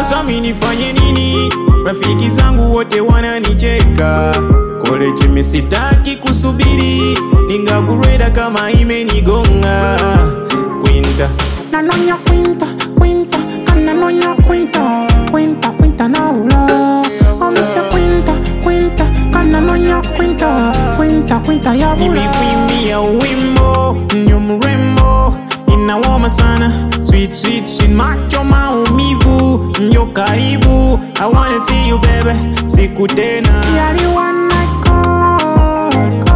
Sasa mi nifanye nini? Rafiki zangu wote wananicheka. College mi sitaki kusubiri, ningakureda kama imenigonga. Quinta Nanonya quinta, quinta, kananonya quinta, quinta, quinta naula. Omisa quinta, quinta, kananonya quinta, quinta, quinta ya bula. nimekuimbia wimbo nyo mrembo inawoma sana sweet sweet sweet macho maumivu nyo karibu I wanna see you baby siku tena Yali one night call,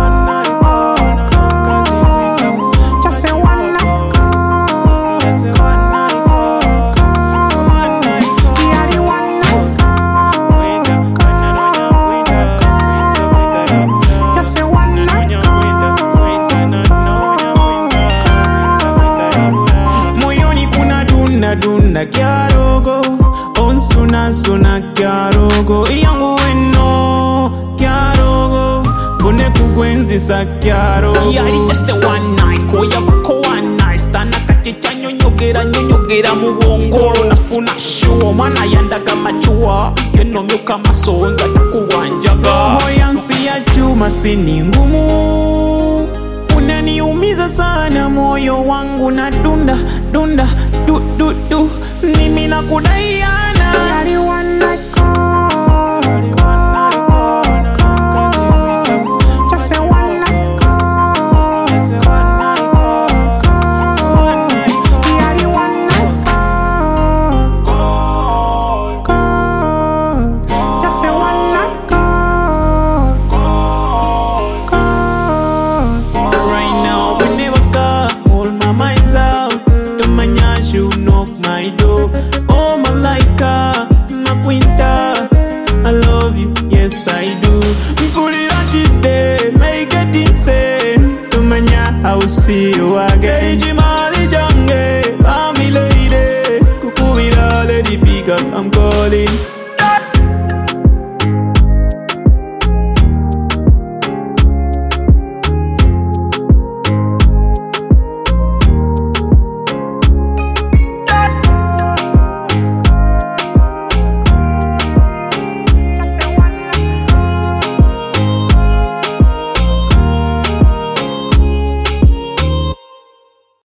just say one night call, Yali one night call, just say one night moyoni kuna dunda dunda kyarogo onsuna suna kyarogo yangu weno kyarogo fune kukwenzisa kyarogo yali just a one night koyavako one night stanakati kyanyonyogera nyonyogera mu bwongolo nafuna shuwa omwana yandaga macuwa yonomyuka masonza takuwanjaga moyansi ya chuma sini ngumu unaniumiza sana moyo wangu na dunda dunda du, du, du. mimi nakudaiana Yali one night call, just say one night call, Yali one night call, call, just say one night call, call. right now whenever car all my mind's out the manyash you knock my door oh malaika makwinta I love you yes I do mpulira today make it insane tumanya I'll see you again chimali jange I'm lady kukubira lady pick up I'm calling